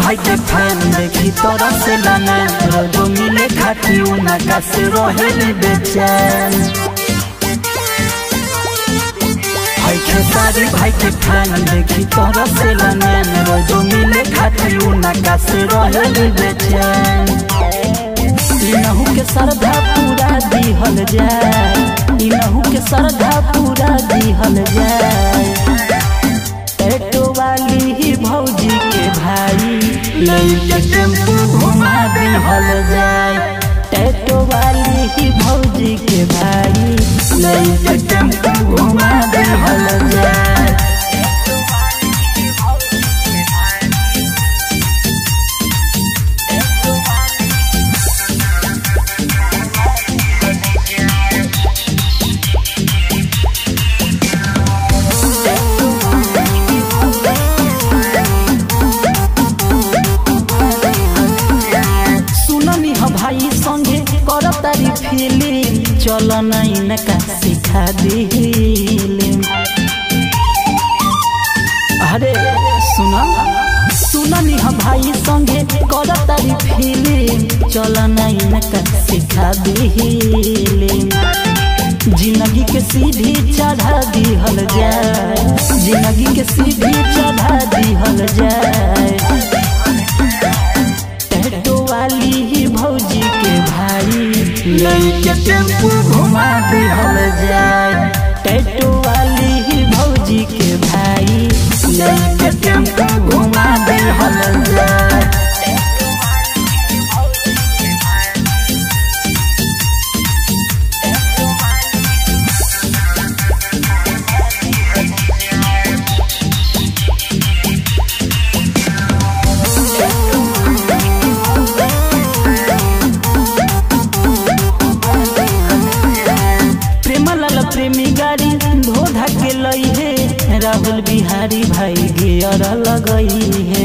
भाई के फैन देखी तोरा से लाना रोजो मिले खाती उनका से रहे बेचैन भाई के सारी भाई के फैन देखी तोरा से लाना रोजो मिले खाती उनका से रहे बेचैन इनहू के श्रद्धा पूरा दिहल जाए इनहू के श्रद्धा पूरा दिहल जाए टैटो वाली ही भौजी के भाई लैके टेम्पू घुमा दिहल जाए टैटो वाली ही भौजी के भाई लैके टेम्पू घुमा दिहल जाए सुननी ह भाई संगे कर तारी फिल्म चल नहीं का सिखा दिले अरे सुना सुननी ह भाई संगे कर तारी फिल्म चल नहीं का सिखा दिले जिंदगी के सीढ़ी चढ़ा दिहल जाए जिंदगी के सीढ़ी चढ़ा दिहल जाए टैटो वाली ही भौजी के भाई लैके टेम्पू घुमा दिहल जाए टैटो वाली ही भौजी के भाई लैके टेम्पू घुमा दिहल जाए प्रेमलाल प्रेमी गाड़ी धोधा के लई है राहुल बिहारी भाई गियर लगई है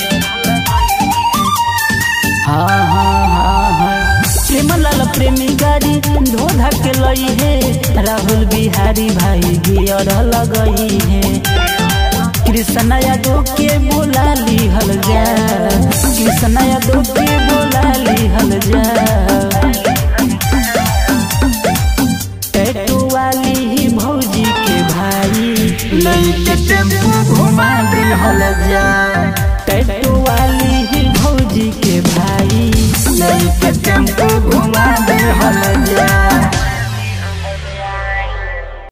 हाँ हाँ हाँ हाँ प्रेमलाल प्रेमी गाड़ी धोधा के लई है राहुल बिहारी भाई गियर लगई है कृष्ण यादव के बोला लिहल जा कृष्ण यादव के बोला लिहल जा टैटू वाली ही भौजी के भाई लैके टेम्पू घुमा दिहल जाए टैटू वाली ही भौजी के भाई लैके टेम्पू घुमा दिहल